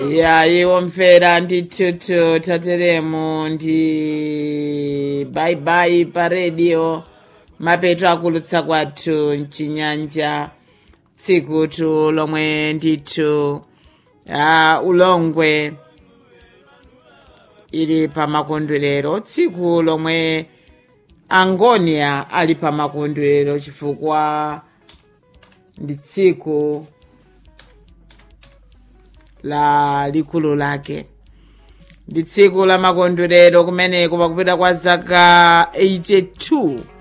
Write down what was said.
yayi womvera ndithutu tateremu ndi baibai pa redio mapeto akulutsa kwathu mchinyanja tsikutu lomwe ndithu ah, ulongwe ili pa makondwerero tsiku lomwe angonia ali pa makondwerero chifukwa ndi tsiku la likulu lake ndi tsiku la makondwerero kumeneko pakupita kwa zaka 82